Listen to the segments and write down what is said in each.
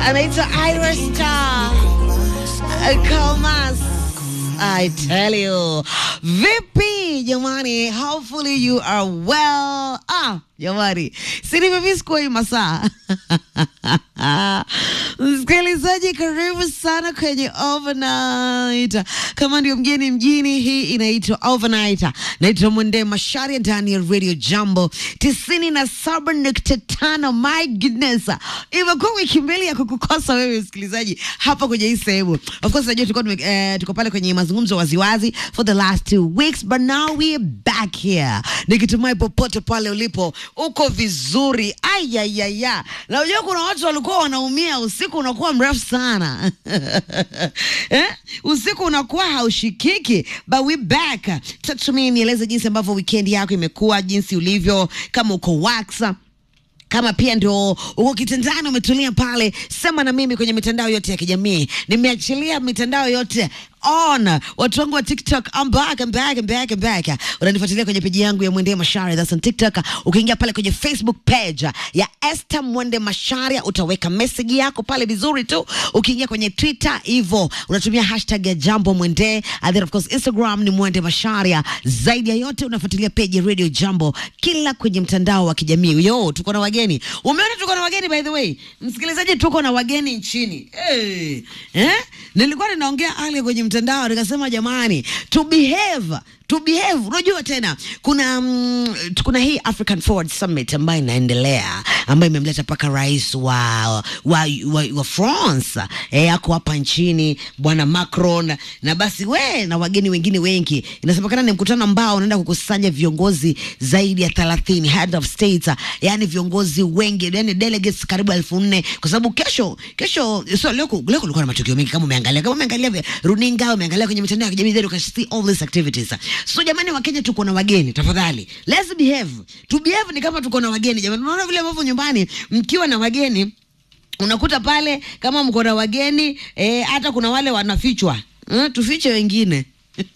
anaitwa Ira Star Comas. I tell you. Vipi jamani, hopefully you are well. Ah, jamani, si nimemiss hii masaa Msikilizaji, karibu sana kwenye Overnight. Kama ndio mgeni mjini, hii inaitwa Overnight. Naitwa Mwende Masharia ndani ya Radio Jambo tisini na saba nukta tano. My goodness, imekuwa wiki mbili ya kukukosa wewe msikilizaji hapa kwenye hii sehemu. Of course najua tulikuwa tume- eh, tuko pale kwenye mazungumzo waziwazi for the last two weeks but now we are back here, nikitumai popote pale ulipo uko vizuri. Ayayaya, na unajua kuna watu walikuwa wanaumia, usiku unakuwa mrefu sana eh? Usiku unakuwa haushikiki, but we back. Talk to me, nieleze jinsi ambavyo weekend yako imekuwa, jinsi ulivyo, kama uko waksa kama pia ndio uko kitandani umetulia pale, sema na mimi kwenye mitandao yote ya kijamii. Nimeachilia mitandao yote on. Watu wangu wa TikTok, I'm back, I'm back, I'm back, I'm back. Unanifuatilia kwenye peji yangu ya Mwende Masharia, that's on TikTok. Ukiingia pale kwenye Facebook page ya Esther Mwende Masharia utaweka message yako pale vizuri tu. Ukiingia kwenye Twitter hivyo unatumia hashtag ya Jambo Mwende, and then of course Instagram ni Mwende Masharia. Zaidi ya yote unafuatilia page ya Radio Jambo kila kwenye mtandao wa kijamii. Yo, tuko na wageni. Umeona tuko na wageni by the way. Msikilizaji, tuko na wageni nchini. Hey. Eh? Nilikuwa ninaongea hali kwenye mtandao nikasema jamani, to behave to behave. Unajua tena kuna mm, kuna hii African Forward Summit ambayo inaendelea ambayo imemleta mpaka rais wa, wa, wa, wa France eh, ako hapa nchini bwana Macron, na basi we na wageni wengine wengi. Inasemekana ni mkutano ambao unaenda kukusanya viongozi zaidi ya 30 head of states, yani viongozi wengi, yani delegates karibu elfu nne kwa sababu kesho kesho, so leo ku- leo kulikuwa na matukio mengi, kama umeangalia kama umeangalia vya runinga, umeangalia kwenye mitandao ya kijamii, then you can see all these activities. So jamani, wa Kenya tuko na wageni, tafadhali let's behave. To behave ni kama tuko na wageni jamani. Unaona vile ambavyo nyumbani mkiwa na wageni unakuta pale kama mko na wageni eh, hata kuna wale wanafichwa eh, tufiche wengine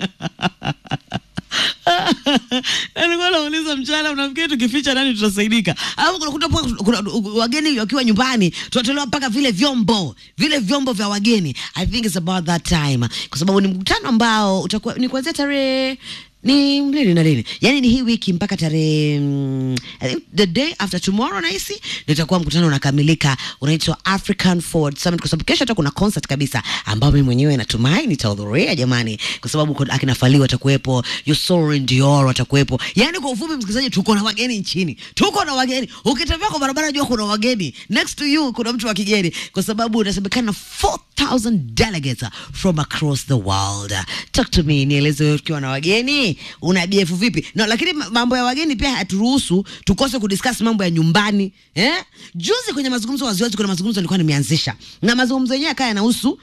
Nilikuwa nauliza mchana, unafikiri tukificha nani tutasaidika? Alafu kunakuta pia kuna wageni wakiwa nyumbani, tunatolewa mpaka vile vyombo vile vyombo vya wageni. I think it's about that time, kwa sababu ni mkutano ambao utakuwa ni kuanzia tarehe ni lini na lini, yani ni hii wiki mpaka tarehe mm, I think the day after tomorrow nahisi nitakuwa mkutano unakamilika, unaitwa African Forward Summit, kwa sababu kesho hata kuna concert kabisa ambayo mimi mwenyewe natumai nitahudhuria jamani, kwa sababu kuna- akina Fally watakuwepo, Yusori Dior watakuwepo. Yani kwa ufupi, msikilizaji, tuko na wageni nchini, tuko na wageni. Ukitembea kwa barabara, jua kuna wageni, next to you kuna mtu wa kigeni, kwa sababu unasemekana 4000 delegates from across the world. Talk to me, nieleze wewe ukiwa na wageni una BF vipi? No, lakini ma- mambo ya wageni pia haturuhusu tukose kudiscuss mambo ya nyumbani eh? Juzi kwenye mazungumzo waziwazi, kuna mazungumzo nilikuwa nimeanzisha na mazungumzo yenyewe kaya yanahusu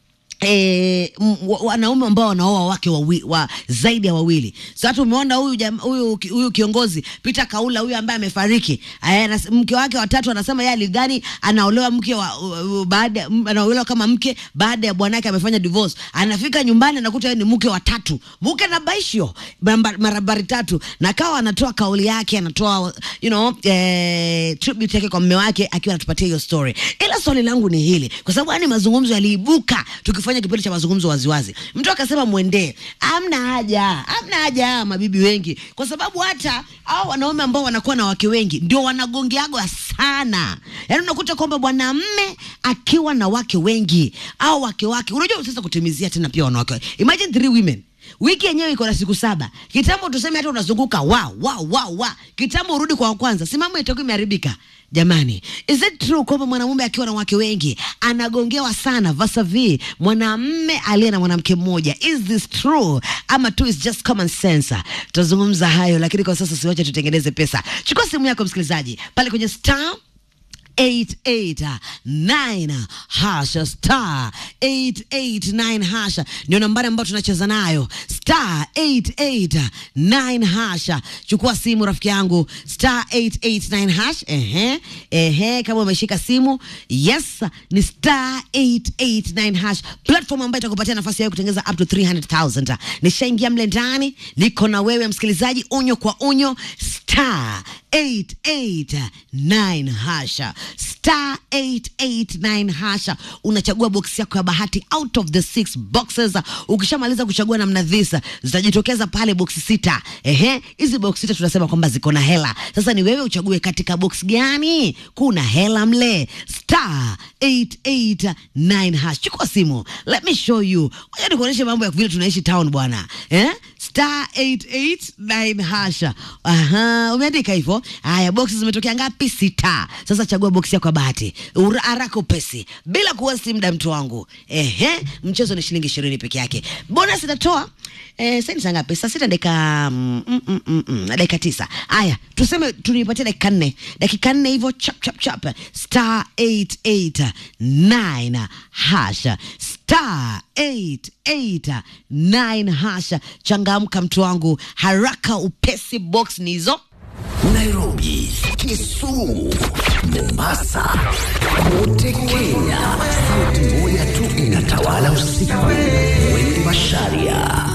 eh, m- wa- wanaume ambao wanaoa wake wawi, wa zaidi ya wawili. So hata umeona huyu jam- huyu ki- huyu kiongozi Peter Kaula huyu ambaye amefariki, aya, anas- mke wake watatu anasema yeye aligani anaolewa mke wa u- u- baada m- anaolewa kama mke baada ya bwanake amefanya divorce. Anafika nyumbani anakuta yeye ni mke wa tatu, mke na baisho mara- marabari tatu, na kawa anatoa kauli yake, anatoa you know eh, tribute yake kwa mume wake akiwa anatupatia hiyo story. Ila swali langu ni hili, kwa sababu yani mazungumzo yaliibuka tukifanya kipindi cha mazungumzo waziwazi, mtu akasema mwendee, amna haja, amna haja ya mabibi wengi, kwa sababu hata au wanaume ambao wanakuwa na wake wengi ndio wanagongeagwa sana. Yani unakuta kwamba mwanamme akiwa na wake wengi au wake wake, unajua sasa kutimizia tena pia wanawake, imagine three women wiki yenyewe iko na siku saba. Kitambo tuseme hata unazunguka wa wa wa wa, kitambo urudi kwa wa kwanza, si mambo itakuwa imeharibika. Jamani, is it true kwamba mwanamume akiwa na wake wengi anagongewa sana vasavi mwanamme aliye na mwanamke mmoja? Is this true ama tu is just common sense? Tutazungumza hayo, lakini kwa sasa siwache tutengeneze pesa. Chukua simu yako msikilizaji, pale kwenye star 889 hasha star 889 hasha ndio nambari ambayo tunacheza nayo star 889 hasha chukua simu rafiki yangu star 889 hash ehe ehe kama umeshika simu yes ni star 889 hash platform ambayo itakupatia nafasi ya kutengeza up to 300000 nishaingia mle ndani niko na wewe msikilizaji onyo kwa onyo star 889 hasha star 889 hasha unachagua box yako ya bahati out of the six boxes ukishamaliza kuchagua namna dhisa zitajitokeza pale box sita ehe hizi box sita tunasema kwamba ziko na hela sasa ni wewe uchague katika box gani kuna hela mle star 889 hash chukua simu let me show you ngoja nikuonyeshe mambo ya vile tunaishi town bwana eh star 889 hasha aha umeandika hivyo haya boksi zimetokea ngapi sita sasa chagua boksi yako ya bahati Ura- haraka upesi bila kuwasi muda mtu wangu ehe mchezo ni shilingi ishirini peke yake bonus itatoa eh, sasa ni saa ngapi saa sita dakika mm, mm, mm, mm, mm, dakika tisa haya tuseme tunipatia dakika nne dakika nne hivyo chap chap chap star 889 hasha star 889 hasha changamka mtu wangu haraka upesi box ni hizo Nairobi, Kisumu, Mombasa, kote Kenya. Sauti moja tu inatawala usiku. Wengi Masharia,